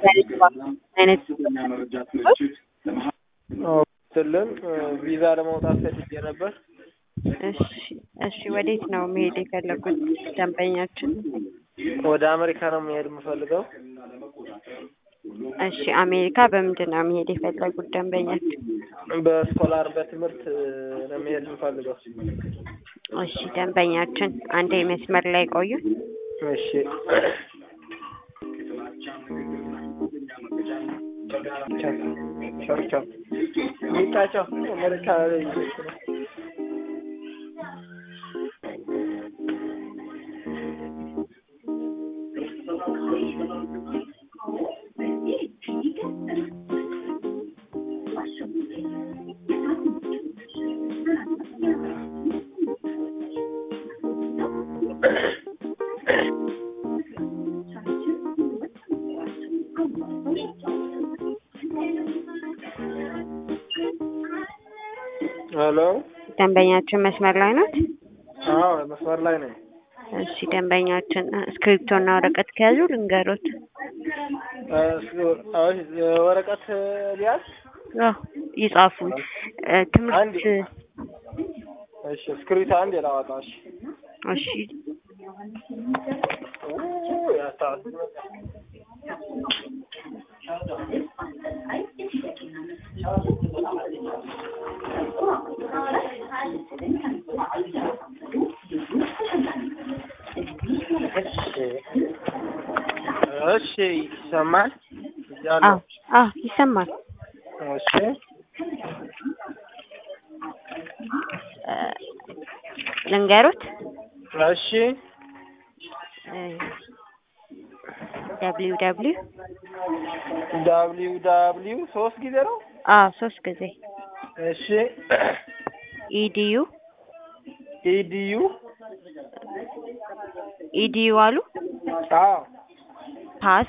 አይነት ስልም ቪዛ ለማውጣት ፈልጌ ነበር። እሺ እሺ፣ ወዴት ነው መሄድ የፈለጉት ደንበኛችን? ወደ አሜሪካ ነው መሄድ የምፈልገው። እሺ፣ አሜሪካ በምንድን ነው መሄድ የፈለጉት ደንበኛችን? በስኮላር በትምህርት ነው መሄድ የምፈልገው። እሺ፣ ደንበኛችን አንዴ መስመር ላይ ቆዩ። እሺ ቻው ቻው ሚጣቸው አሜሪካ ላይ እየሄድኩ ነው። ሄሎ ደንበኛችን መስመር ላይ ናት። አዎ መስመር ላይ ነኝ። እሺ ደንበኛችን እስክሪፕቶና ወረቀት ከያዙ ልንገሮት። ወረቀት ሊያዝ አዎ ይጻፉ። እ ትምህርት እሺ እስክሪብቶ አንድ ላዋጣ። እሺ እሺ ኦ ያስታውስ እሺ ይሰማል አዎ እያለሁ አዎ ይሰማል። እሺ እ ልንገሮት እሺ ደብሊው ደብሊው ዳብሊው ዳብሊው ሶስት ጊዜ ነው። አዎ ሶስት ጊዜ እሺ ኢዲዩ ኢዲዩ ኢዲዩ አሉ አዎ ፓስ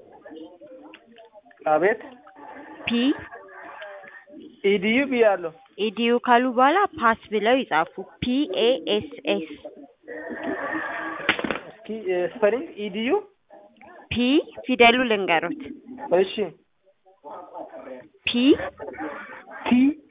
አቤት ፒ ኢዲዩ ብያለሁ። ኢዲዩ ካሉ በኋላ ፓስ ብለው ይጻፉ። ፒ ኤ ኤስ ኤስ እስኪ ስፐሊንግ ኢዲዩ ፒ ፊደሉ ልንገሮት እሺ ፒ ቲ